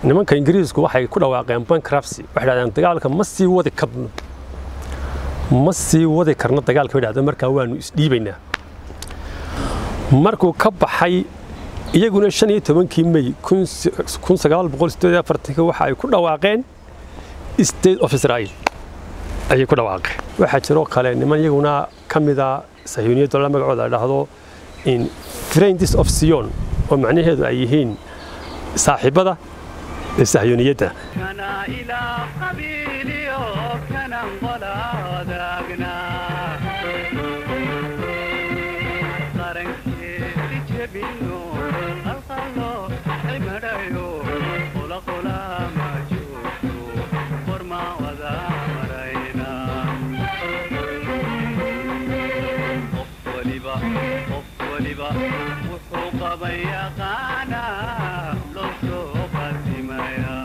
nimanka ingiriisku waxay ku dhawaaqeen bankruptcy waxay dhahdeen dagaalka ma sii wadi karno ma sii wadi karno dagaalka bay dhahdeen markaa waanu isdhiibaynaa markuu ka baxay iyaguna shan iyo tobankii may kun sagaal boqol sideed afartanka waxa ay ku dhawaaqeen state of israel ayay ku dhawaaqeen waxaa jiroo kale niman iyaguna ka mida sahyuuniyadda la magacooda la dhahdo in friends of sion oo macnaheedu ay yihiin saaxiibada ee sahyuuniyadda kana ilaa qabiiliyo kanan qolaadaagna qarankeedi jebino qalqallo cimadhayo qolaqolama joogto qorma wada marayna qof waliba qof waliba wuxuu qaban yaqaana loo soo qadimaya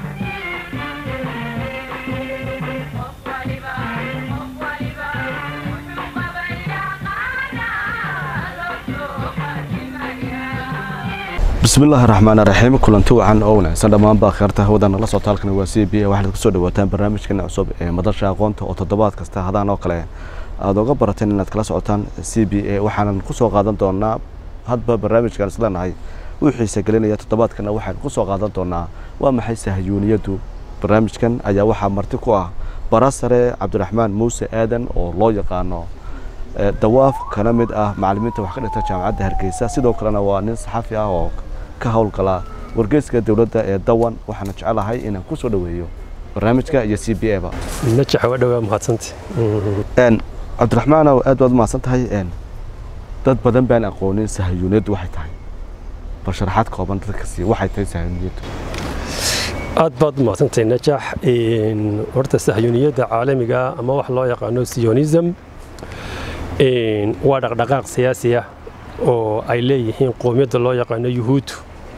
bismillaahi raxmaani raxiim kulanti wacan oo wanaagsan dhammaanba kheerta hawadan nala socota halkani waa c b a waxaad kusoo dhawaataan barnaamijkeena cusub ee madasha aqoonta oo toddobaad kasta hadaan oo kale aada oga barateen inaad kala socotaan c b a waxaanan kusoo qaadan doonaa hadba barnaamijkan isleenahay uu xiisa gelinaya toddobaadkana waxaan kusoo qaadan doonaa waa maxay sahyuuniyaddu barnaamijkan ayaa waxaa marti ku ah barasare cabdiraxmaan muuse aadan oo loo yaqaano dawaaf kana mid ah macalimiinta wax ka dhigta jaamacadda hargeysa sidoo kalena waa nin saxafi ah oo ka howlgala wargeyska dowladda ee dawan waxaana jecelahay inaan ku soo dhoweeyo barnaamijka iyo c b a ba najax waa dhowaa mahadsanta cabdiraxmaanow aad baad umahadsan tahay dad badan baan aqoonin sahyuuniyaddu waxay tahay bal sharaxaad kooban dadka sii waxay tahay sahyuuniyaddu aad baad umahadsantahay najax horta sahyuuniyadda caalamiga ama wax loo yaqaano sionism waa dhaqdhaqaaq siyaasi ah oo ay leeyihiin qoomiyadda loo yaqaano yuhuuddu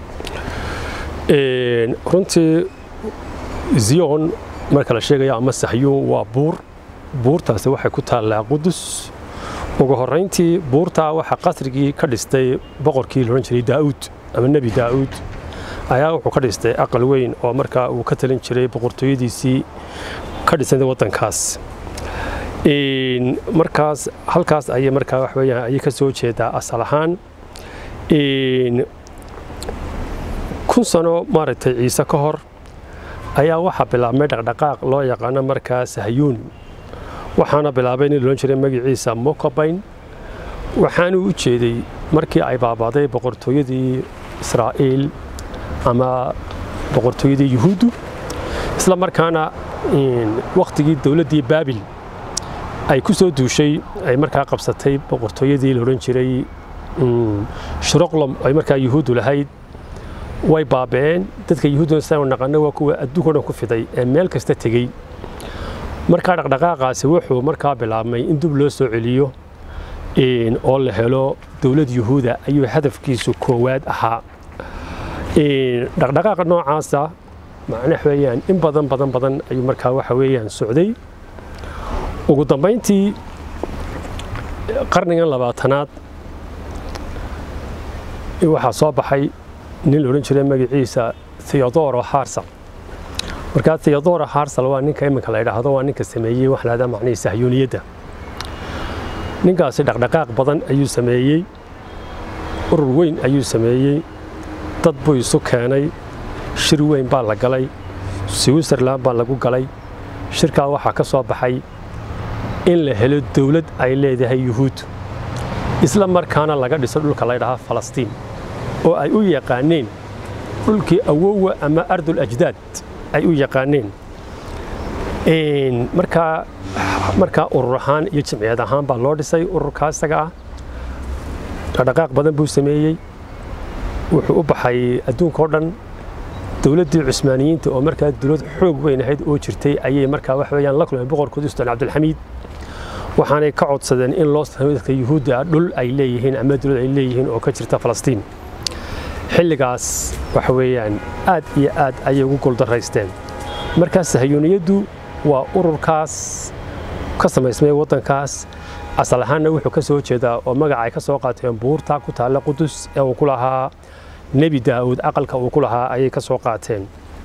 runtii ziyon marka la sheegayo ama sahyuun waa buur buurtaasi waxay ku taallaa qudus ugu horrayntii buurtaa waxaa qasrigii ka dhistay boqorkii loodhan jiray daa'uud ama nebi daa'uud ayaa wuxuu ka dhistay aqal weyn oo markaa uu ka talin jiray boqortooyadiisii ka dhisay waddankaas markaas halkaas ayay markaa wax weeyaan ayay ka soo jeedaa asal ahaan kun sano maaragtay ciise ka hor ayaa waxaa bilaabmay dhaqdhaqaaq loo yaqaano markaa sahyuun waxaana bilaabay nin loodhan jiray magaciisa mokobayn waxaanuu u jeeday markii ay baabaaday boqortooyadii israa'iil ama boqortooyadii yuhuuddu isla markaana wakhtigii dowladdii baabil ay ku soo duushay ay markaa qabsatay boqortooyadii la odhan jiray shuroqlom ay markaa yuhuuddu lahayd way baaba'een dadka yuhuudduna sidaanu naqano waa kuwa adduunka o dhan ku fiday ee meel kasta tegey markaa dhaqdhaqaaqaasi wuxuu markaa bilaabmay in dib loo soo celiyo oo la helo dowlad yuhuuda ayuu hadafkiisu koowaad ahaa dhaqdhaqaaqa noocaasa macnaha weeyaan in badan badan badan ayuu markaa waxa weeyaan socday ugu dambayntii qarnigan labaatanaad waxaa soo baxay nin la odhan jiray magaciisa theodoro harsal markaa theodoro harsal waa ninka iminka la yidhaahdo waa ninka sameeyey wax lahahdaa macnihii sahyuuniyadda ninkaasi dhaqdhaqaaq badan ayuu sameeyey urur weyn ayuu sameeyey dad buu isu keenay shir weyn baa la galay switzerland baa lagu galay shirkaa waxaa ka soo baxay in la helo dowlad ay leedahay yuhuud isla markaana laga dhiso dhulka la ydhahaa falastiin oo ay u yaqaaneen dhulkii awowa ama ardul ajdaad ay u yaqaaneen markaa markaa urur ahaan iyo jimciyad ahaan baa loo dhisay ururkaa isaga ah dhaqdhaqaaq badan buu sameeyey wuxuu u baxay adduunka o dhan dowladdii cusmaaniyiinta oo markaa dowlad xoog weyn ahayd oo jirtay ayay markaa wax weeyaan la kulmeen boqorkoodii sultaan cabdilxamiid waxaanay ka codsadeen in loo sameeyo dadka yuhuudda ah dhul ay leeyihiin ama dowlad ay leeyihiin oo ka jirta falastiin xilligaas waxa weeyaan aad iyo aad ayay ugu guuldaraysteen markaa sahyuuniyaddu waa ururkaas ka samaysmay waddankaas asal ahaanna wuxuu ka soo jeedaa oo magaca ay ka soo qaateen buurta ku taalla qudus ee uu ku lahaa nebi daa'uud aqalka uu ku lahaa ayay ka soo qaateen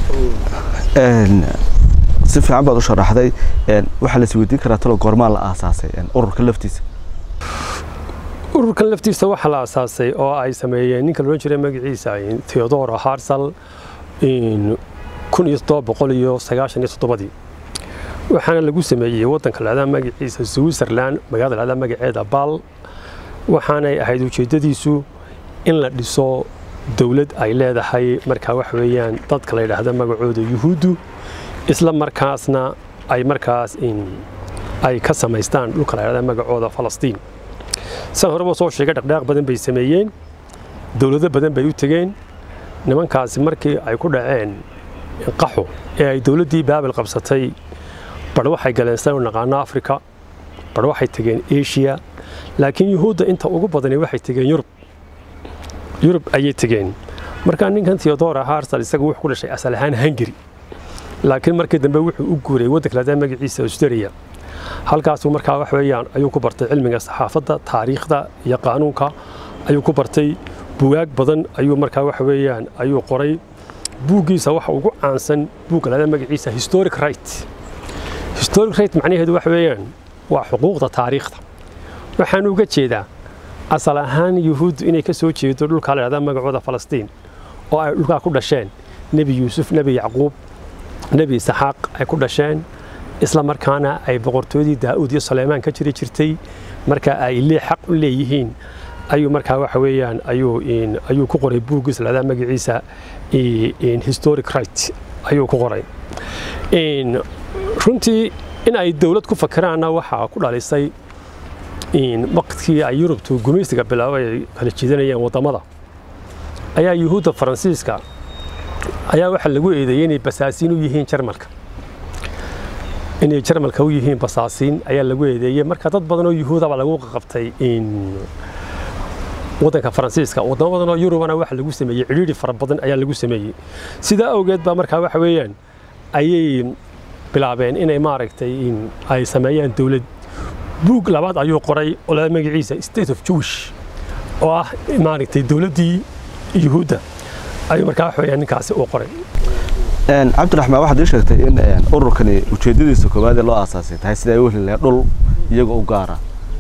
Een, si fiican baad u sharaxday een, waxaa la isweydiin karaa talo goormaa la aasaasay een, ururka laftiisa ururkan laftiisa waxaa la asaasay oo ay sameeyeen ninka loodhan jiray magaciisa theodora harsal kun iyo toddoba boqol iyo sagaashan iyo toddobadii waxaana lagu sameeyey waddanka lahdaa magaciisa switzerland magaalada lahdaa magaceeda bal waxaanay ahayd ujeeddadiisu in la dhiso dowlad ay leedahay markaa wax weeyaan dadka la yidhaahda magacooda yuhuuddu isla markaasna ay markaas ay ka samaystaan dhulka la yidhahda magacooda falastiin san horeba soo sheegay dhaqdhaaq badan bay sameeyeen dowlado badan bay u tegeen nimankaasi markii ay ku dhaceen qaxo ee ay dowladdii baabil qabsatay bar waxay galeen sidaynu naqaano africa bar waxay tegeen asia laakiin yuhuudda inta ugu badani waxay tegeen yurub yurub ayay tegeen markaa ninkan theodora harsal isagu wuxuu ku dhashay asal ahaan hungary laakiin markii dambe wuxuu u guuray waddanka ladaa magaciisa australia halkaasuu markaa wax weeyaan ayuu ku bartay cilmiga saxaafadda taariikhda iyo qaanuunka ayuu ku bartay bugaag badan ayuu markaa wax weeyaan ayuu qoray buuggiisa waxa ugu caansan buugga ladaa magaciisa historic right historic right macnaheedu wax weeyaan waa xuquuqda taariikhda waxaan uga jeedaa asal ahaan yuhuuddu inay ka soo jeedo dhulkaa la yidhahda magacooda falastiin oo ay dhulkaa ku dhasheen nebi yuusuf nebi yacquub nebi isxaaq ay ku dhasheen isla markaana ay boqortooyadii daa'uud iyo suleymaan ka jiri jirtay marka ay lee xaq u leeyihiin ayuu markaa waxa weeyaan ayuu ayuu ku qoray buuggiisa ladaa magaciisa historic right ayuu ku qoray runtii in ay dowlad ku fakiraanna waxaa ku dhalisay waqtkii ay yurubtu gumaysiga bilaabay ay kala jiidanayeen waddamada ayaa yuhuudda faransiiska ayaa waxaa lagu eedeeyey inay basaasiin u yihiin jarmalka inay jarmalka u yihiin basaasiin ayaa lagu eedeeyey marka dad badan oo yuhuudaba lagu qabtay waddanka faransiiska waddamo badan oo yurubana waxa lagu sameeyey cidhiidhi fara badan ayaa lagu sameeyey sidaa awgeed baa markaa waxa weeyaan ayay bilaabeen inay maaragtay ay sameeyaan dowlad buug labaad ayuu qoray oo lada magaciisa state of jewish oo ah maaragtay dowladdii yuhuudda ayuu markaa wax weeyaan ninkaasi uu qoray cabdiraxmaan waxaad ii sheegtay in ururkani ujeeddadiisa koowaad ee loo aasaasay tahay sida ay u heli lahayd dhul iyaga u gaara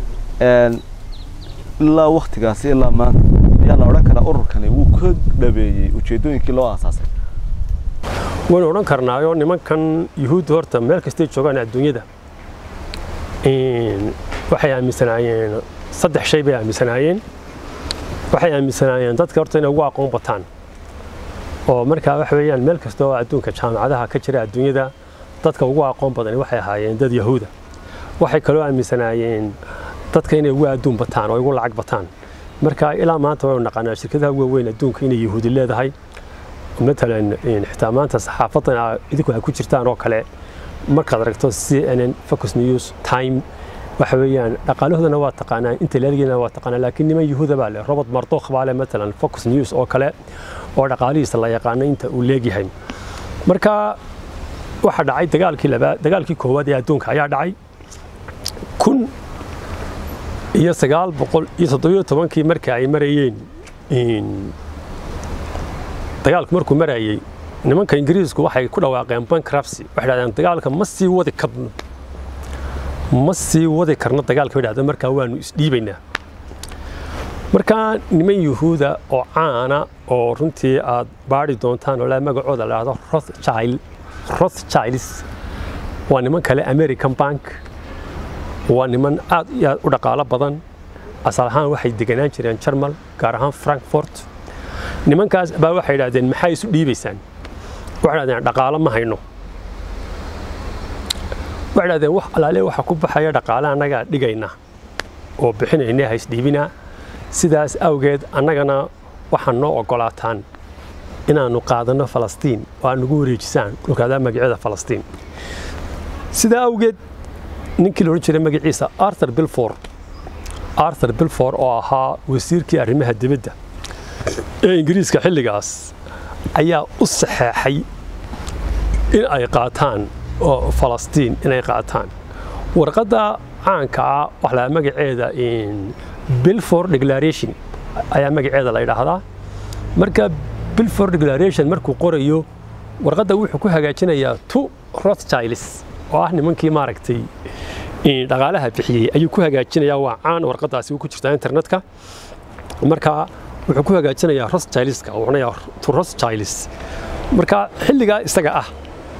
ilaa waktigaasi ilaa maanta ayaa la odhan karaa ururkani wuu ka dhabeeyey ujeeddooyinkii loo aasaasay waynu odhan karnaayo nimankan yuhuudda horta meel kastay joogaan adduunyada waxay aaminsanaayeen saddex shay bay aaminsanaayeen waxay aaminsanaayeen dadka horta inay ugu aqoon bataan oo markaa waxa weeyaan meel kasta oo adduunka jaamacadaha ka jira adduunyada dadka ugu aqoon badani waxay ahaayeen dad yahuuda waxay kaloo aaminsanaayeen dadka inay ugu adduun bataan oo ugu lacag bataan marka ilaa maanta waynu naqaanaa shirkadaha ugu weyn adduunka inay yahuudi leedahay matalan xitaa maanta saxaafadan idinku ay ku jirtaan oo kale markaad aragto c n n focus news time waxa weeyaan dhaqaalahoodana waa taqaanaa inta leelgeena waa taqaanaa laakiin niman yuhuuda baa leh robert mardokh baa leh matalan focus news oo kale oo dhaqaalihiisa la yaqaano inta uu leegyahay marka waxaa dhacay dagaalkii labaad dagaalkii koowaad ee adduunka ayaa dhacay kun iyo sagaal boqol iyo toddobiyo tobankii markii ay marayeen dagaalku markuu marayey nimanka ingiriisku waxay ku dhawaaqeen bankruptcy waxay dhahdeen dagaalka ma sii wadi karno ma sii wadi karno dagaalka bay dhahdeen markaa waanu isdhiibaynaa markaa niman yuhuuda oo caana oo runtii aad baari doontaan oo laa magacooda la dhahdo rothchild rothchilds waa niman kale american bank waa niman aad iyo aad u dhaqaalo badan asal ahaan waxay deganaan jireen jarmal gaar ahaan frankfort nimankaas baa waxay idhahdeen maxaa isu dhiibaysaan waxay dhahdeen dhaqaalo ma hayno waxay dhahdeen wax alaale waxa ku baxaya dhaqaale annagaa dhigayna oo bixinayna ha isdhiibinaa sidaas awgeed annagana waxaa noo ogolaataan inaannu qaadanno falastiin oo aad nagu wareejisaan dhulkaadaa magacyada falastiin sidaa awgeed ninkii la odhan jiray magaciisa arthur bilfor arthur bilfor oo ahaa wasiirkii arrimaha dibadda ee ingiriiska xilligaas ayaa u saxeexay in ay qaataan oo falastiin inay qaataan warqadda caanka ah wax la magaceeda bilfor declaration ayaa magaceeda la yidhaahdaa marka bilfor declaration markuu qorayo warqadda wuxuu ku hagaajinayaa tu rothchilds oo ah nimankii maaragtay in dhaqaalaha bixiyey ayuu ku hagaajinayaa waa caan warqaddaasi ku jirtaa internetka marka wuxuu ku hagaajinayaa rothchildska oo odhanayaa tu rothchilds marka xilligaa isaga ah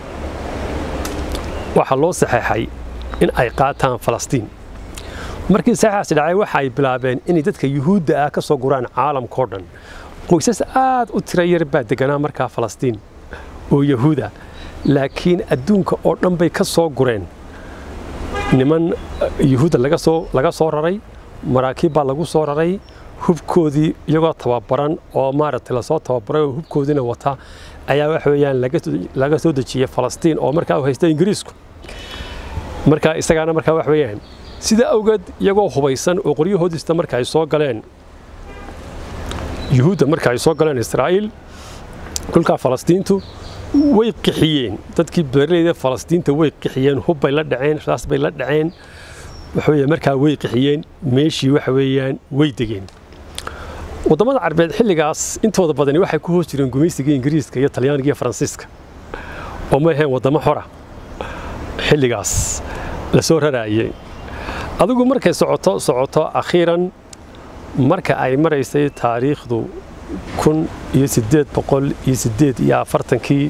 waxaa loo saxeexay in ay qaataan falastiin markii saxeexaasi dhacay waxa ay bilaabeen inay dadka yuhuudda ah ka soo guraan caalamkao dhan qoysas aad u tira yar baa deganaa markaa falastiin oo yahuuda laakiin adduunka oo dhan bay ka soo gureen niman yuhuudda laga soo laga soo raray maraakiib baa lagu soo raray hubkoodii iyagoo tababaran oo maaragtay lasoo tababaray oo hubkoodiina wata ayaa waxa weeyaan laga soo dejiyey falastiin oo markaa u haysta ingiriisku marka isagaana markaa wax weeyaan sida awgeed iyagoo hubaysan oo qoryahoodista marka ay soo galeen yuhuudda marka ay soo galeen israa'iil dhulkaa falastiintu way qixiyeen dadkii beeraleyda falastiinta way qixiyeen hub bay la dhaceen raas bay la dhaceen waxa weeye markaa way qixiyeen meeshii waxa weeyaan way degeen waddamada carbeed xilligaas intooda badani waxay ku hoos jireen gumaysiga ingiriiska iyo talyaaniga iyo faransiiska oo ma ahayn waddamo xora xilligaas la soo raraayey adigu markay socoto socoto akhiiran marka ay maraysay taariikhdu kun iyo siddeed boqol iyo siddeed iyo afartankii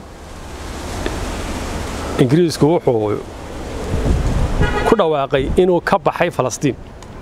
ingiriisku wuxuu ku dhawaaqay inuu ka baxay falastiin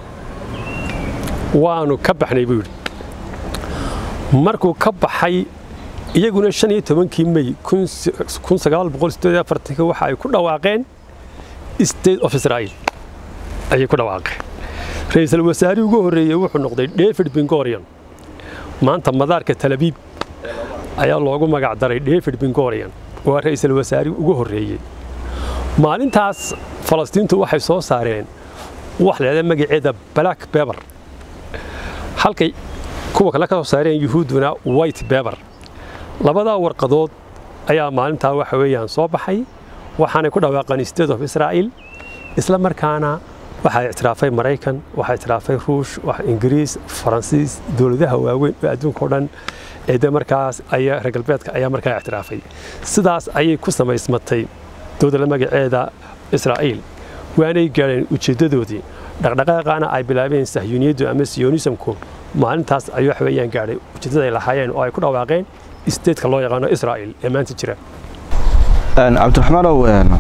waanu ka baxnay buu yidhi markuu ka baxay iyaguna shan iyo tobankii mey kun sagaal boqol siddeed iyo afartankii waxa ay ku dhawaaqeen state of israel ayay ku dhawaaqeen ra-iisul wasaarihii ugu horreeyey wuxuu noqday david bingorion maanta madaarka talabiib ayaa loogu magac daray david bingorion waa ra-iisul wasaarihii ugu horreeyey maalintaas falastiintu waxay soo saareen wax leeda magaceeda black beber halkay kuwa kale ka soo saareen yuhuudduna white beber labadaa warqadood ayaa maalintaa waxa weeyaan soo baxay waxaanay ku dhawaaqeen state of israel isla markaana waxaa ictiraafay maraykan waxaa ictiraafay ruush ingiriis faransiis dowladaha waaweyn oo adduunka o dhan ee de markaas ayaa reer galbeedka ayaa markaa ictiraafay sidaas ayay ku samaysmatay dowladda magaceeda israa'iil waanay gaadheen ujeeddadoodii dhaqdhaqaaqaana ay bilaabeen sahyuuniyaddu ama siyonismku maalintaas ay wax weeyaan gaadhay ujeeddada ay lahaayeen oo ay ku dhawaaqeen isteedka loo yaqaano israa'iil ee maanta jira cabdiraxmaanow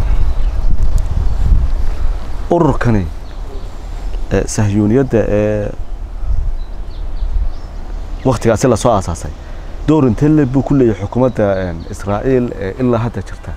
ururkani sahyuuniyadda ee waktigaasi lasoo aasaasay door intee le buu ku leeyahay xukuumadda israa'iil ee ilaa hadda jirta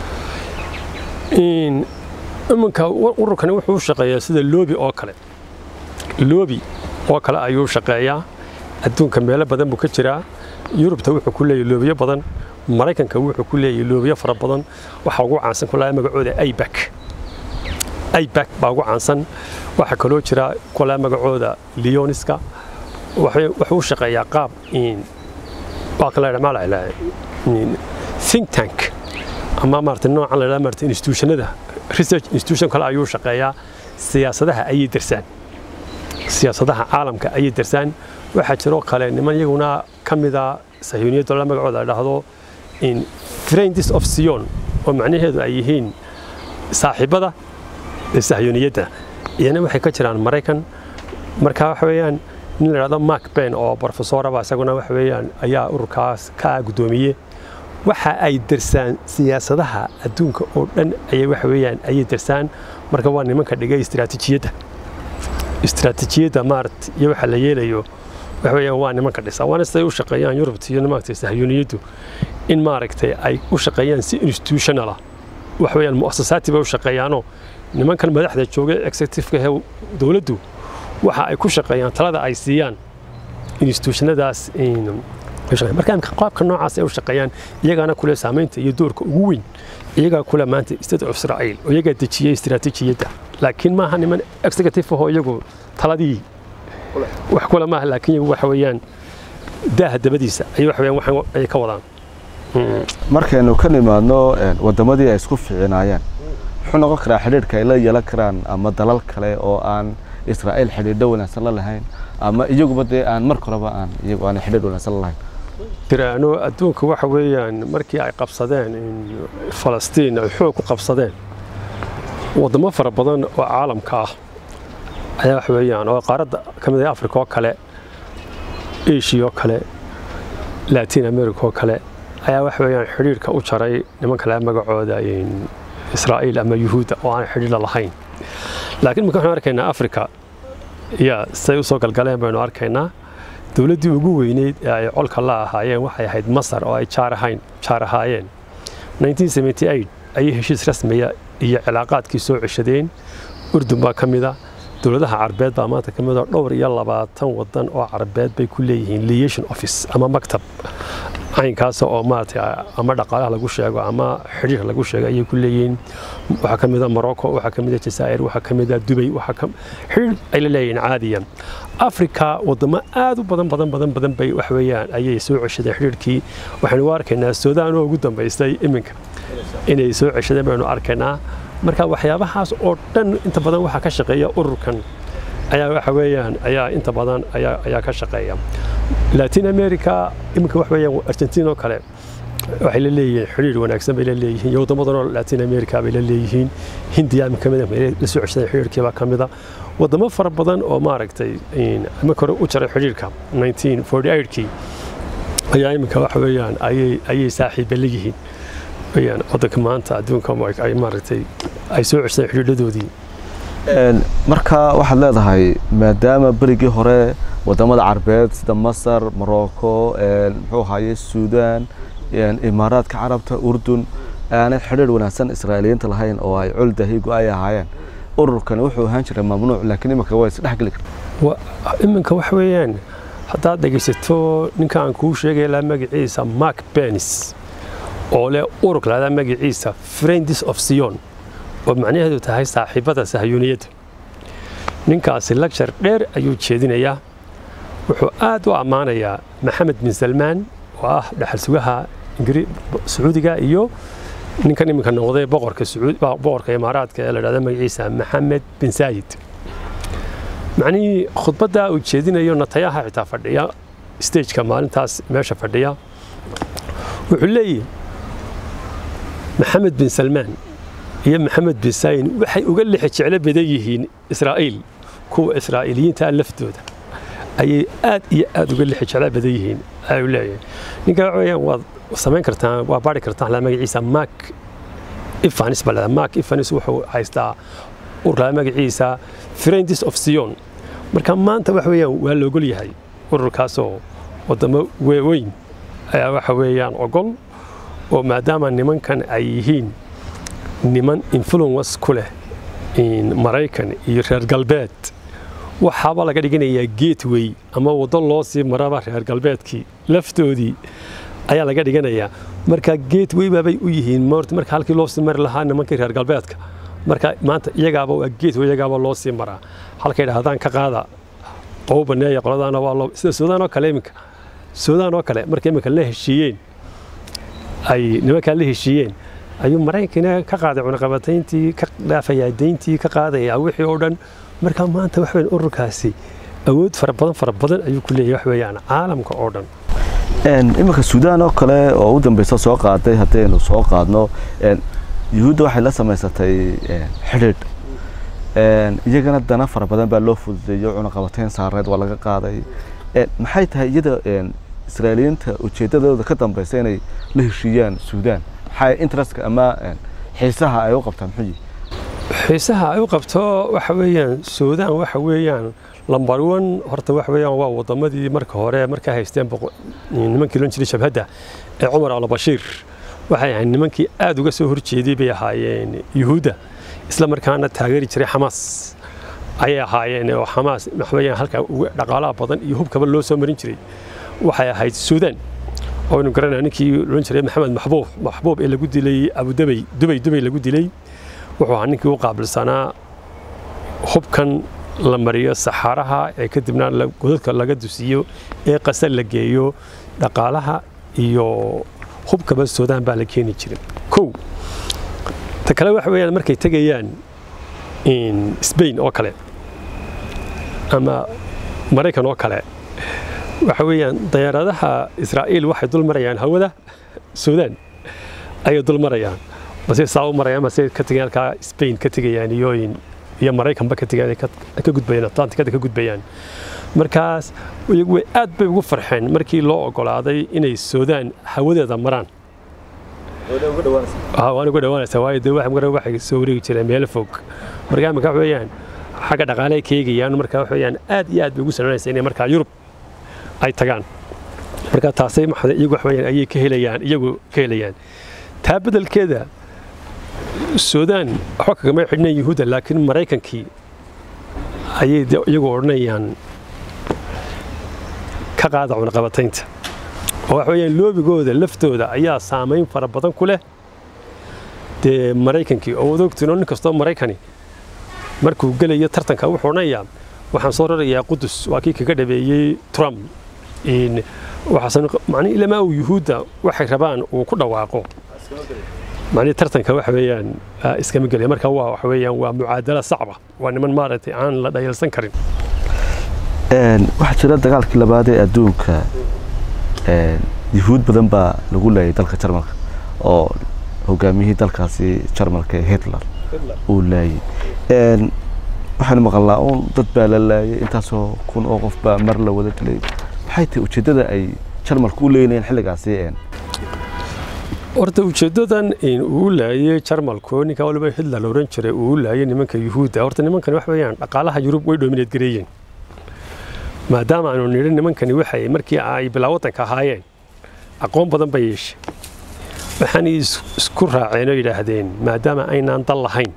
iminka ururkani wuxuu u shaqeeyaa sida loobi oo kale loobi oo kale ayuu shaqeeyaa adduunka meelo badan buu ka jiraa yurubta wuxuu ku leeyahay loobiyo badan maraykanka wuxuu ku leeyahay loobiyo fara badan waxaa ugu caansan ku lahaa magacooda aibak aibak baa ugu caansan waxaa kaloo jira kulaa magacooda leoniska wuxuu u shaqeeyaa qaab waa kala maala think tank ama maarata noocan la maarata institutionada research institution kale ayuu shaqeeyaa siyaasadaha ayay darsaan siyaasadaha caalamka ayay darsaan waxaa jiroo kale niman iyaguna ka mida sahyuuniyadda la magacooda la dhahdo in friends of sion oo macnaheedu ay yihiin saaxiibada sahyuuniyadda iyana waxay ka jiraan maraykan marka waxa weeyaan nin la dhahdo mark ben oo profesoraba isaguna waxa weeyaan ayaa ururkaas ka guddoomiye waxa ay darsaan siyaasadaha adduunka oo dhan ayay waxa weeyaan ayay darsaan marka waa nimanka dhigay istiraatiijiyadda istiraatiijiyadda maarata iyo waxa la yeelayo waxa weeyaan waa nimanka dhisa waana siday u shaqeeyaan yurubta iyo maaragtay sahyuuniyaddu in maaragtay ay u shaqeeyaan si institutional ah waxa weeyaan mu'asasaati bay u shaqeeyaanoo nimankan madaxda jooga executive-ka ee dowladdu waxa ay ku shaqeeyaan talada ay siiyaan institutionadaas marka qaabka noocaas ay u shaqeeyaan iyagaana kule saamaynta iyo doorka ugu weyn iyagaa kule maanta state of israa'iil oo iyagaa dejiyey istiraatiijiyadda laakiin maaha niman executive ahoo iyagu taladii wax kule maaha laakiin iyagu waxa weeyaan daaha dabadiisa ay wax weeyaan waxan ay ka wadaan markaynu ka nimaadno waddamadii ay isku ficinaayeen muxuu noqon karaa xidhiidhka ay la yeelan karaan ama dalal kale oo aan israa'iil xidhiidho wanaagsan la lahayn ama iyaguba dee aan marka horeba aan iyagu aan xidhiidh wanaagsan la lahayn jiraano adduunka waxa weeyaan markii ay qabsadeen in falastiin ay xoog ku qabsadeen waddamo fara badan oo caalamka ah ayaa wax weeyaan oo qaaradda ka mid ah africa oo kale asia oo kale latin america oo kale ayaa wax weeyaan xidhiirka u jaray niman kale magacooda in israa'iil ama yuhuudda oo aan xidhiidha lahayn laakiin marka waxaan arkaynaa africa ya say usoo galgaleen baynu arkaynaa dowladdii ugu weyneyd ee ay colka la ahaayeen waxay ahayd masar oo ay jaar ahayn jaar ahaayeen 1978 ayay heshiis rasmiya iyo cilaaqaadkii soo ceshadeen urdun baa ka mida dowladaha carbeed baa maanta ka mid oo dhowr iyo labaatan wadan oo carbeed bay ku leeyihiin liation office ama maktab caynkaas oo maaragtay ama dhaqaalaha lagu sheego ama xidhiir lagu sheego ayay ku leeyihiin waxaa ka mid a morocco waxaa ka mid a jazaa'ir waxaa ka mid a dubay waxaa ka xidhiir ay la leeyihiin caadiyan afrika wadamo aad u badan badan badan badan bay wax weeyaan ayay soo ceshadeen xidhiirkii waxaynu u arkaynaa suudaan oo ugu dambaystay iminka inay soo ceshadeen baynu arkaynaa marka waxyaabahaas oo dhan inta badan waxaa ka shaqeeya ururkan ayaa waxa weeyaan ayaa inta badan ayaa ayaa ka shaqeeya latin america iminka wax weeyaan argentina oo kale waxay la leeyihiin xidhiir wanaagsan bay la leeyihiin iyo waddamo badan oo latin america bay la leeyihiin hindiya ka mid ah la soo ceshadeen xidhiirkii baa ka mid a waddamo fara badan oo maaragtay iminka hore u jaray xidhiirka 1948kii ayaa iminka wax weeyaan ayay ayay saaxiiba leeyihiin weyaan waddanka maanta adduunka ay maaragtay ay soo ceshadeen xidhiidhadoodii marka waxaad leedahay maadaama berigii hore wadamada carbeed sida masar morocco muxuu ahaye suudaan imaaraadka carabta urdun aanay xidhiir wanaagsan israa'iiliyiinta lahayn oo ay col dahigo ay ahaayeen ururkani wuxuu ahaan jiray mamnuuc laakiin iminka waa isdhexgeli karta iminka wax weeyaan haddaad dhegaysato ninka aan kuu sheegay laa magaciisa mark benis oo leh urur lahdaa magaciisa friends of sion oo macnaheedu tahay saaxiibada sahyuuniyadda ninkaasi lagshar dheer ayuu jeedinayaa wuxuu aad u ammaanayaa maxamed bin salmaan oo ah dhaxal sugaha sacuudiga iyo ninkan iminka noqday boqorka boqorka imaaraadka ee la dhahda magaciisa maxamed bin saayid macnihii khudbaddaa uu jeedinayo natayaha xitaa fadhiya stageka maalintaas meesha fadhiya wuxuu leeyahy maxamed bin salmaan iyo maxamed bin saayin waxay uga lixi jeclo badan yihiin israa'iil kuwa israa'iiliyiinta laftooda ayay aad iyo aad uga lixi jeclo badan yihiin ayuu leeyahay ninka waxa weeyaan waad samayn kartaan waa baari kartaan la magaciisa mark ifanis baa leedahay mark ifanis wuxuu haystaa ururka magaciisa friends of sion marka maanta waxa weeyaan waa la ogol yahay ururkaasoo wadamo weyn ayaa waxa weeyaan ogol oo maadaama nimankan ay yihiin niman influence ku leh maraykan iyo reer galbeed waxaaba laga dhiganayaa gateway ama waddo loo sii maraba reer galbeedkii laftoodii ayaa laga dhiganayaa marka gateway baabay u yihiin marka halkii loo sii mari lahaa nimankii reer galbeedka marka maanta iyagaaba waa gateway iyagaaba loo sii maraa halkay dhahdaan ka qaada qow baneeya qoladaana waa loo sida suudaan oo kale iminka suudaan oo kale markay iminka la heshiiyeen ay nimankaa la heshiiyeen ayuu maraykankina ka qaaday cunaqabatayntii ka dhaafayaa deyntii ka qaadayaa wixii oo dhan marka maanta wax weyn ururkaasi awood fara badan fara badan ayuu ku leeyahay wax weeyaan caalamka oo dhan iminka suudaan oo kale oo u dambeysa soo qaaday haddaynu soo qaadno yuhuudda waxay la samaysatay xidhiidh iyagana dana fara badan baa loo fududeeyo cunaqabatayn saareed waa laga qaaday maxay tahay iyada israa'iiliyiinta ujeeddadooda ka dambeysa inay la heshiiyaan suudaan maxaa interestka ama xiisaha ay u qabtaan muxuu yihi xiisaha ay u qabto waxa weeyaan suudaan waxa weeyaan lambar one horta waxa weeyaan waa wadamadii marka hore markaa haysteen nimankii loon jiray shabhadda ee cumar albashiir waxay ahayd nimankii aad uga soo horjeeday bay ahaayeen yuhuudda isla markaana taageeri jiray xamaas ayay ahaayeen oo xamaas waxweeyaan halka dhaqaalaha badan iyo hubkaba loo soo marin jiray waxay ahayd suudaan oo aynu garanaa ninkii loon jiray maxamed maxbuub maxbuub ee lagu dilay abudabay dubay dubay lagu dilay wuxuu ahaa ninkii u qaabilsanaa hubkan la mariyo saxaaraha ee kadibna godadka laga dusiyo ee qasal la geeyo dhaqaalaha iyo hubkaba suudaan baa la keeni jiray kow ta kale waxa weeyaan markay tegayaan spain oo kale ama maraykan oo kale waxa weeyaan dayaaradaha israa'iil waxay dul marayaan hawada suudaan ayay dul marayaan base saa u marayaan base ka tegayaan halkaa spain ka tegayaan iyo iyo maraykanba ka tegayaan ay ka ka gudbayaan atlantikada ka gudbayaan markaas iyagu way aad bay ugu farxeen markii loo ogolaaday inay suudaan hawadeeda maraan Ah, waan uga dhawaanaysaa waayo dee wax mara waxay soo wareegi jireen meelo fog markaa imika wax weeyaan xagga dhaqaale ay ka eegayaan markaa wax weeyaan aad iyo aad bay ugu sananaysa inay markaa yurub ay tagaan marka taasay maxay iyagu wax weeyaan ayay ka helayaan iyagu ka helayaan taa beddelkeeda suudaan waxba kagama xidhneen yuhuudda laakiin maraykankii ayay dee iyagu odhanayaan ka qaada cunaqabataynta oo wax weeyaan loobigooda laftooda ayaa saamayn fara badan ku leh dee maraykankii oo wad ogtiin oo nin kastoo maraykani markuu gelayo tartanka wuxuu odhanayaa waxaan soo rarayaa qudus waa kii kaga dhabeeyey trump in waxaasan macnihi ilamaa uu yuhuudda waxay rabaan uu ku dhawaaqo macnihi tartanka waxa weeyaan ah, iskama gelaya marka waa waxa weeyaan waa mucaadala sacba waa niman maaragtay aan la dhayalsan karin Een, waxaa jira dagaalkii labaad ee adduunka een, yuhuud badan baa lagu laayay dalka jarmalka oo hogaamiyihii dalkaasi jarmalka ee hitler uu laayay Een, waxaanu maqalnaa uun dad baa la laayay intaasoo kun oo qof baa mar la wada dilay maxay tahay ujeeddada ay jarmalka u leeynayeen xilligaasi een horta ujeeddadan in uu laayay jarmalku ninka waliba hitler la oran jiray uu laayay nimanka yuhuudda horta nimankan wax weeyaan dhaqaalaha yurub way dhoomineed gareeyeen maadaama aanu nidhi nimankani waxay markii ay bilaa waddanka ahaayeen aqoon badan bay yeeshay waxaanay is- isku raaceen oo yidhaahdeen maadaama aynaan dal lahayn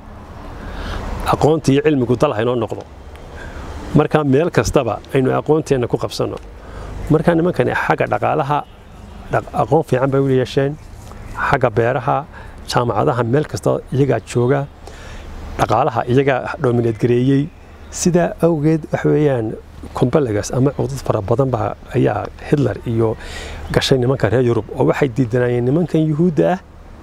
aqoonta iyo cilmigu dal haynoo noqdo marka meel kastaba aynu aqoonteenna ku qabsanno marka nimankani xagga dhaqaalaha dhaq- aqoon fiican bay u yeesheen xagga beeraha jaamacadaha meel kasta iyagaa jooga dhaqaalaha iyagaa dhoomineed gareeyey sidaa awgeed wax weeyaan kombalagas ama cudud fara badan baa ayaa hitler iyo gashay nimanka reer yurub oo waxay diidanayeen nimankan yuhuudda ah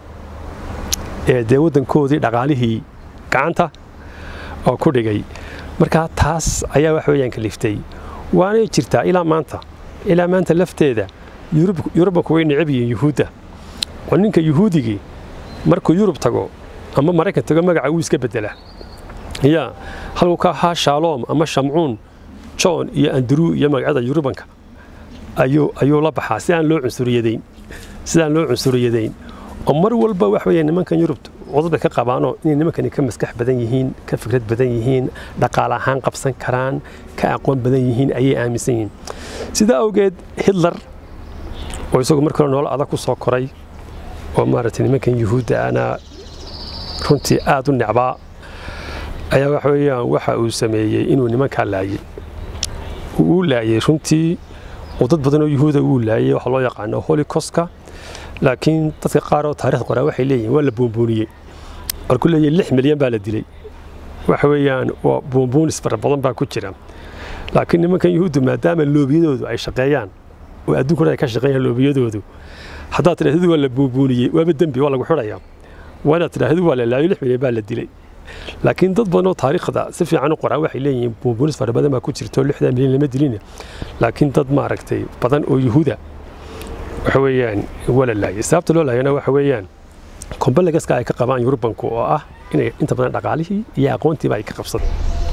ee dee waddankoodii dhaqaalihii gacanta oo ku dhigay marka taas ayaa wax weeyaan kaliftay waanay jirtaa ilaa maanta ilaa maanta lafteeda yurub yurubbanku way necab yihiin yuhuudda oo ninka yuhuudigii markuu yurub tago ama maraykan tago magaca wuu iska bedela ya halkuu ka ahaa shaaloom ama shamcuun john iyo andrew iyo magacyada yurubanka ayuu ayuu la baxaa si aan loo cunsuriyadayn sidaan loo cunsuriyadayn oo mar walba wax weeye nimankan yurub cudud bay ka qabaanoo inay nimankani ka maskax badan yihiin ka fikrad badan yihiin dhaqaale ahaan qabsan karaan ka aqoon badan yihiin ayay aaminsan yihiin sidaa awgeed hitler oo isagu markii hore nolol adag ku soo koray oo maaragtay nimankan yuhuudda ana runtii aad u necbaa ayaa waxa weeyaan waxa uu sameeyey inuu nimankaa laayay uu laayay runtii oo dad badan oo yuhuuda uu laayay waxa loo yaqaano holocaustka laakiin dadka qaar oo taariikhda qoraa waxay leeyihiin waa la buunbuuniyey markuu leeyahay lix milyan baa la dilay waxa weeyaan waa buunbuunis fara badan baa ku jira laakiin nimankan yuhuuddu maadaama loobiyadoodu ay shaqeeyaan oo adduunkuna ay ka shaqeeyaan loobiyadoodu haddaad tidhaahdidu waa la buunbuuniyey waaba dembi waa lagu xidhayaa waa inaad tidhaahdidu waa la laayo lix milyan baa la dilay laakiin dad badan oo taariikhda si fiican u qoraa waxay leeyihiin buunbuunis fara badan baa ku jirto lixdan milyan lama dilin laakiin dad maaragtay badan oo yuhuuda waxa weeyaan waa la laayay sababta loo laayana waxa weeyaan kombalagaska ay ka qabaan yurubanku oo ah inay inta badan dhaqaalihii iyo aqoontiiba ay ka qabsadeen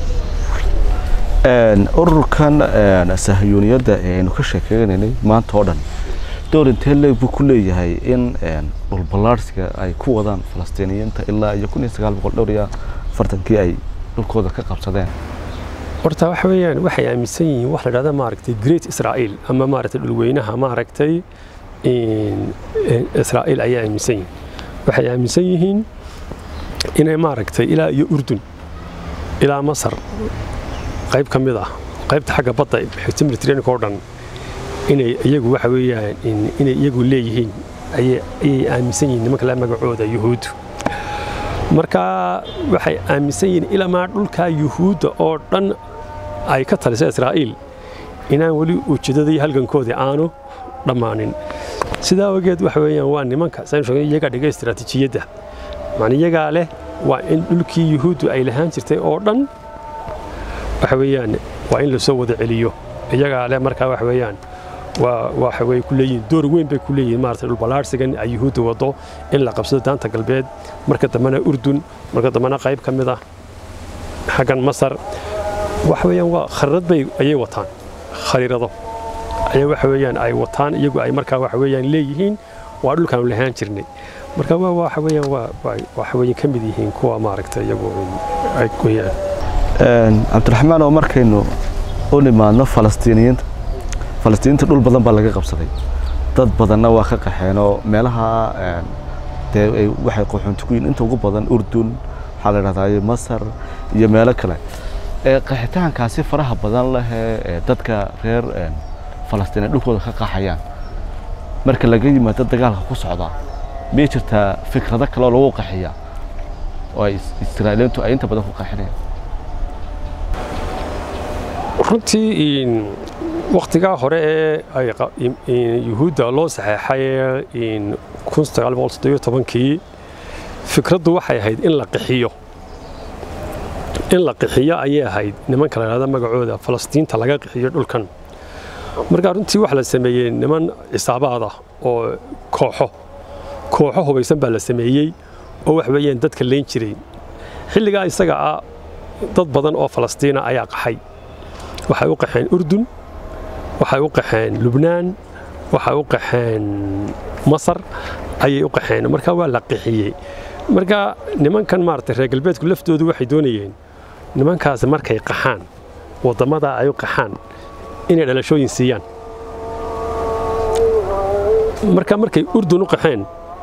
ururkan sahyuuniyadda aynu ka sheekeynaynay maanta oo dhan door intee leeg buu ku leeyahay in dhulballaarsiga ay ku wadaan falastiiniyiinta ilaa iyo kun iyo sagaal boqol dhowr iyo afartankii ay dhulkooda ka qabsadeen horta waxa weeyaan waxay aaminsan yihiin wax la dhahda maaragtay great israa'iil ama maaragtay dhulweynaha maaragtay israa'iil ayaa aaminsan yihiin waxay aaminsan yihiin inay maaragtay ilaa iyo urdun ilaa masar qayb ka mid ah qaybta xagga badda xigta mediterraneanka oo dhan inay iyagu waxa weeyaan inay iyagu leeyihiin ayay aaminsan yihiin nimanka la magacooda yuhuuddu marka waxay aaminsan yihiin ilamaa dhulkaa yuhuudda oo dhan ay ka talisa israa'iil inaan weli ujeeddadii halgankoodii aanu dhammaanin sidaa awgeed waxa weeyaan waa nimanka saynu sheegay iyagaa dhigay istiraatiijiyadda macni iyagaa leh waa in dhulkii yuhuuddu ay lahaan jirtay oo dhan waxa weeyaan waa in lasoo wada celiyo iyagaa leh markaa wax weeyaan waa waxa way ku leeyihiin door weyn bay ku leeyihiin maaragtay dhulballaarsigan ay yuhuudda wado in la qabsado daanta galbeed marka dambena urdun marka dambena qayb ka mid ah xaggan masar waxa weeyaan waa khariirad bay ayay wataan khariirado ayaa waxa weeyaan ay wataan iyagu ay markaa waxa weeyaan leeyihiin waa dhulkaanu lahaan jirnay marka waa waxa weeyaan waa waa- waxa weeyaan ka mid yihiin kuwa maaragtay iyagu ay goyaan cabdiraxmaan oo markaynu u nimaadno falastiiniyiinta falastiiniinta dhul badan baa laga qabsaday dad badanna waa ka qaxeen oo meelaha een, dee ay waxay qaxoonti ku yihiin inta ugu badan urdun waxaa la dhahdaa masar iyo meelo kale ee qaxitaankaasi faraha badan leh ee dadka reer een, falastiin ay dhulkooda ka qaxayaan marka laga yimaado dagaalka ku socda miyay jirtaa fikrado kale oo lagu qaxiya oo ay is- israa'iiliintu ay inta badan ku qaxinayaan runtii in wakhtigaa hore ee ay qa- in- in yuhuudda loo saxeexay in kii fikraddu waxay ahayd in la qixiyo in la qixiyo ayay ahayd nimanka la yidhahda magacooda falastiinta laga qixiyo dhulkan marka runtii waxa la sameeyey niman cisaabaad ah oo kooxo kooxo hubaysan baa la sameeyey oo wax weeyaan dadka leyn jiray xilligaa isaga ah dad badan oo falastiina ayaa qaxay waxay u qaxeen urdun waxay u qaxeen lubnaan waxay u qaxeen masar ayay u qaxeen marka waa la qixiyey marka nimankan maaragtay reer galbeedku laftoodu waxay doonayeen nimankaasi markay qaxaan waddamada ay u qaxaan inay dhalashooyin siiyaan marka markay urdun u qaxeen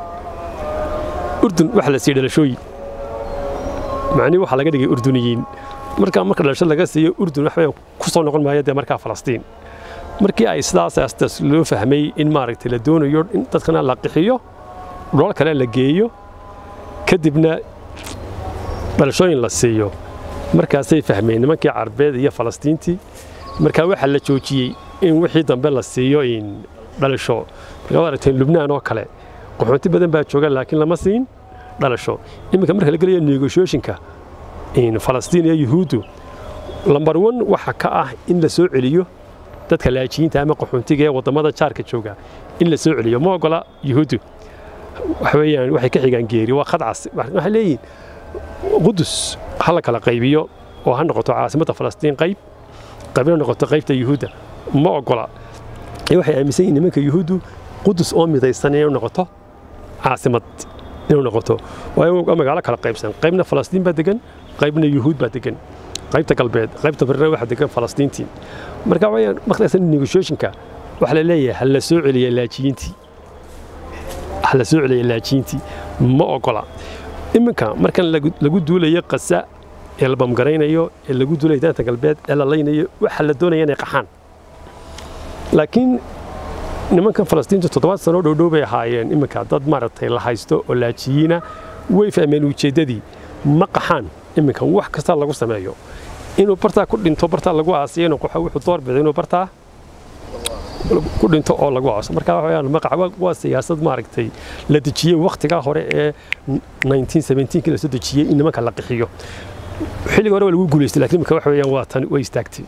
urdun waxa la siiyey dhalashooyin macnihi waxaa laga dhigay urduniyiin marka marka dhalasho laga siiyo urdun wax weeyaan ku soo noqon maayo dee markaa falastiin markii ay sidaas aastas loo fahmay in maaragtay la doonayo in dadkana la qixiyo dhulal kale la geeyo kadibna dhalashooyin la siiyo markaasay fahmeen nimankii carbeed iyo falastiintii marka waxaa la joojiyey in wixii dambe la siiyo in dhalasho marka waad aragteen lubnaan oo kale qaxoonti badan baa jooga laakiin lama siin dhalasho iminka marka la gelayo negotiationka in falastiin iyo yuhuuddu lambar one waxa ka ah in la soo celiyo dadka laajiyiinta ama qaxoontiga ee waddamada jaarka jooga in la soo celiyo ma ogola yuhuuddu waxa weeyaan waxay ka xigaan geeri waa khadcas waxay leeyihiin qudus ha la kala qaybiyo oo ha noqoto caasimadda falastiin qayb qaybna noqoto qaybta yuhuudda ma ogola ee waxay aaminsan yihiin nimanka yuhuuddu qudus oo midaysan inay noqoto caasimad inuu noqoto waayo waa magaalo kala qaybsan qaybna falastiin baa degan qaybna yuhuud baa degan qaybta galbeed qaybta barina waxa degan falastiintii marka wayaan waqtigaas negotiationka waxa la leeyahay ha la soo celiya laajiyiintii ha la soo celiya laajiyiintii ma ogola iminka markan lagu lagu duulayo qasa ee la bamgaraynayo ee lagu duulayo daanta galbeed ee la laynayo waxa la doonaya inay qaxaan laakiin nimankan falastiintu toddobaad sano dhowdhow bay ahaayeen iminka dad maaragtay la haysto oo laajiyiina way fahmeen ujeeddadii ma qaxaan iminka wax kasta lagu sameeyo inuu bartaa ku dhinto bartaa lagu aasiyo inuu qaxo wuxuu doorbiday inuu bartaa ku dhinto oo lagu aaso marka waxa weeyaan maqac waa- waa siyaasad maaragtay la dejiyey wakhtigaa hore ee 1917 la soo dejiyey in nimanka la qixiyo xilliga hore waa lagu guulaystay laakiin iminka waxa weeyaan waa tan way istaagtay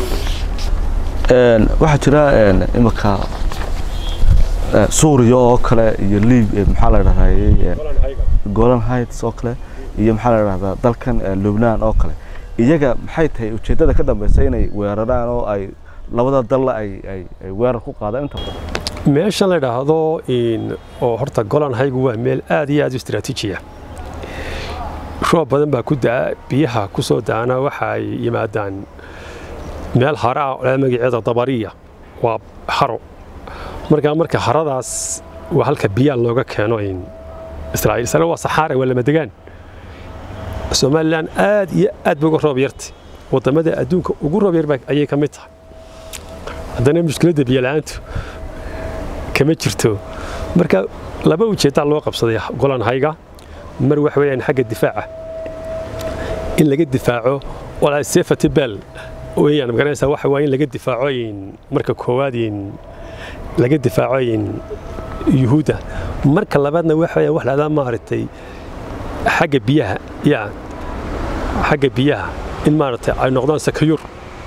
Een, waxaa jira een, imika eh, suuriya oo kale iyo liib eh, maxaa la dhahdaayey golan heights oo kale iyo maxaa la dhahdaa dalkan eh, lubnaan oo kale iyaga maxay tahay ujeeddada ka dambeysa inay weeraraan oo ay labada dalla ay ay ay weerar ku qaadaan inta badan meeshan la idhaahdo in oo horta golan haygu waa meel aad iyo aad u istiraatiiji ah roob badan baa ku da'a biyaha ku soo da'ana waxa ay yimaadaan meel haro ah oo leh magaceeda dabariya waa haro marka marka haradaas waa halka biyaha looga keeno in israa'iil isla waa saxaare waa lama degaan somalilan aad iyo aad ba uga roob yarta waddamada adduunka ugu roob yar baa- ayay ka mid tahay haddana mushkiladda biyo la'aantu kama jirto marka laba ujeeddaa loo qabsaday golan hayga mar wax weeyaan xagga difaaca in laga difaaco walaa safety bell weeyaan magaranaysaa waxa waa in laga difaaco in marka koowaad in laga difaaco in yuhuudda marka labaadna waxa weeyaan wax lahdaa maaragtay xagga biyaha ya xagga biyaha in maaragtay ay noqdaan sakayur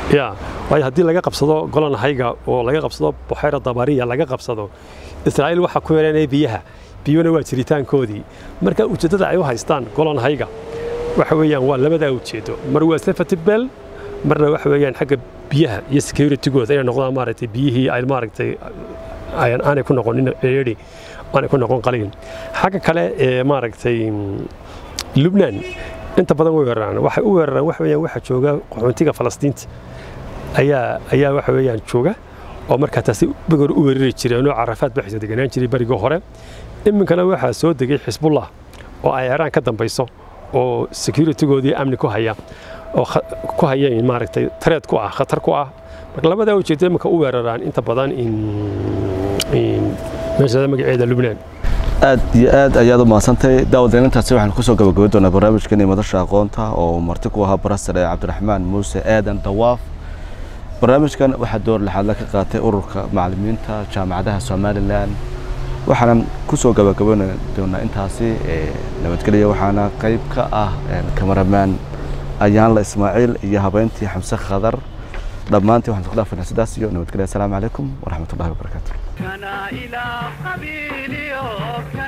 ya waayo haddii laga qabsado golan hayga oo laga qabsado buxayra dabariya laga qabsado israa'iil waxaa ku yaranaya biyaha biyuna waa jiritaankoodii marka ujeeddada ay u haystaan golan hayga waxa weeyaan waa labadaa ujeedo mar waa safety bell marna waxa weeyaan xagga biyaha iyo securitygooda inay noqdaan maaragtay biyihii ay maaragtay ayan- aanay ku noqonin eeri aanay ku noqon qaliin xagga kale ee maaragtay lubnaan inta badan way weeraraan waxay u weeraraan waxa weeyaan waxa jooga qaxoontiga falastiinta ayaa ayaa waxa weeyaan jooga oo markaa taasi bagor u weerari jireen oo carafaad baxaysa deganaan jiray barigii hore iminkana waxaa soo degay xisbullah oo ay iiraan ka dambayso oo securitygoodii amni ku haya oo kha- ku haya in maaragtay tareed ku ah khatar ku ah marka labadaa ujeedo iminka u weeraraan inta badan in in meesha magaceeda lubnaan aad iyo aad ayaad u mahadsantahay daawadeenintaasi waxaan kusoo gabagabi doonaa barnaamijkeeni madasha aqoonta oo marti ku ahaa barasare cabdiraxmaan muuse aadan dawaaf barnaamijkan waxaa door lixaadla ka qaatay ururka macallimiinta jaamacadaha somalilan waxaanan kusoo gabagaban doonaa intaasi ee, nabadgelya waxaana qayb ka ah een, kamaramaan ayaanla ismaaciil iyo habeyntii xamse khadar dhammaantii waxaan isku dhaafaynaa sidaas iyo nabadgelya asalaamu calaykum waraxmatullahi wabarakaatu كان إلى قبيلي